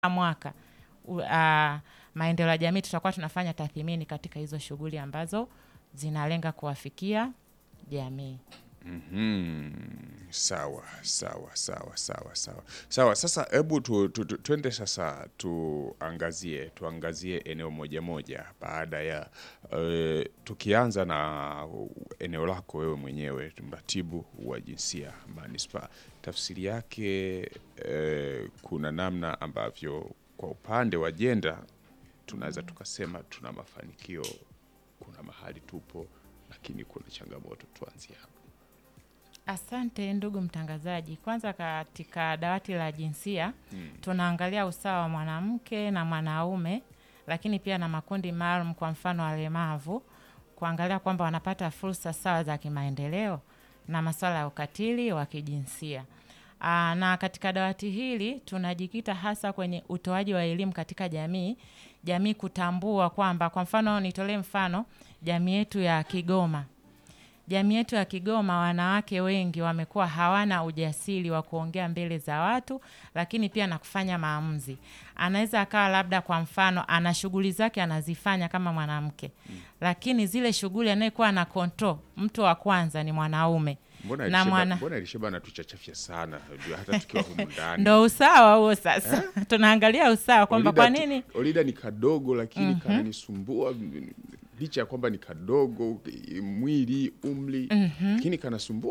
mwaka u- ah, maendeleo ya jamii tutakuwa tunafanya tathmini katika hizo shughuli ambazo zinalenga kuwafikia jamii. Mhm. Sawa sawa sawa sawa sawa sawa. Sasa hebu tu, tu, tu, tuende sasa tuangazie tuangazie eneo moja moja baada ya eh, tukianza na eneo lako wewe mwenyewe mratibu wa jinsia manispaa. Tafsiri yake eh, kuna namna ambavyo kwa upande wa jenda tunaweza tukasema tuna mafanikio, kuna mahali tupo, lakini kuna changamoto. Tuanzie hapo. Asante ndugu mtangazaji. Kwanza katika dawati la jinsia tunaangalia usawa wa mwanamke na mwanaume, lakini pia na makundi maalum, kwa mfano walemavu, kuangalia kwamba wanapata fursa sawa za kimaendeleo na masuala ya ukatili wa kijinsia. Aa, na katika dawati hili tunajikita hasa kwenye utoaji wa elimu katika jamii, jamii kutambua kwamba, kwa mfano nitolee mfano jamii yetu ya Kigoma jamii yetu ya Kigoma, wanawake wengi wamekuwa hawana ujasiri wa kuongea mbele za watu, lakini pia na kufanya maamuzi. Anaweza akawa labda, kwa mfano, ana shughuli zake anazifanya kama mwanamke, lakini zile shughuli anayekuwa na control, mtu wa kwanza ni mwanaume Mbona na Elisheba, mwana mbona Elisheba anatuchachafya sana unajua, hata tukiwa humu ndani ndo usawa huo. Sasa tunaangalia usawa kwamba Olida kwa tu- nini Olida ni kadogo lakini kananisumbua licha ya kwamba ni kadogo mwili umri lakini kanasumbua